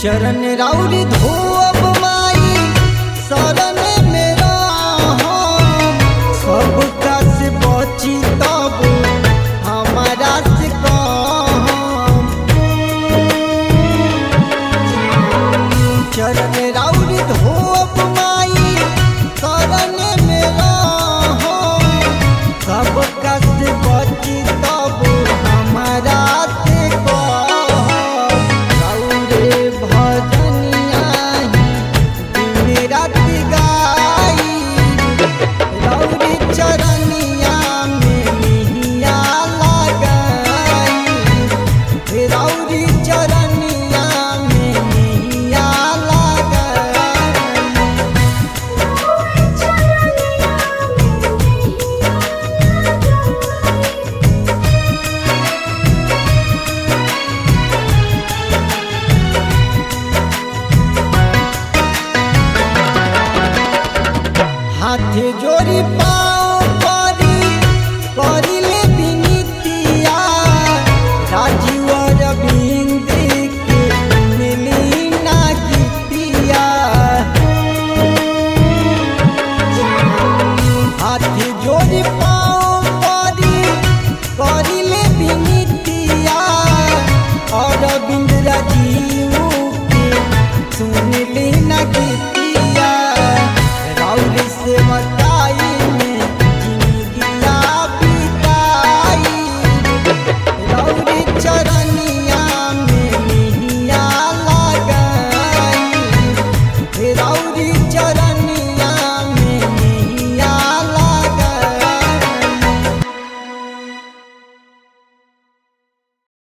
चरण राउरी धोब माई शरण मेरा सब कस बची तब हमारा से कहम चरण राउरी धोब माई शरण मेरा सब कस बची तब हमारा से कहम राउरे भजनिया दिन रात गाई रौरी चरनिया में मिहिया लगाई रौरी चरनिया में मिहिया लगाई हाथ जोड़ी पाओ परी करिले बिनितिया राजीव रविंद के मिली ना गीतिया हाथ जोड़ी पाओ परी करिले बिनितिया और बिंद राजीव के सुनली ना गीतिया राउर से बताई में जिंदगिया बिताई राउर चरण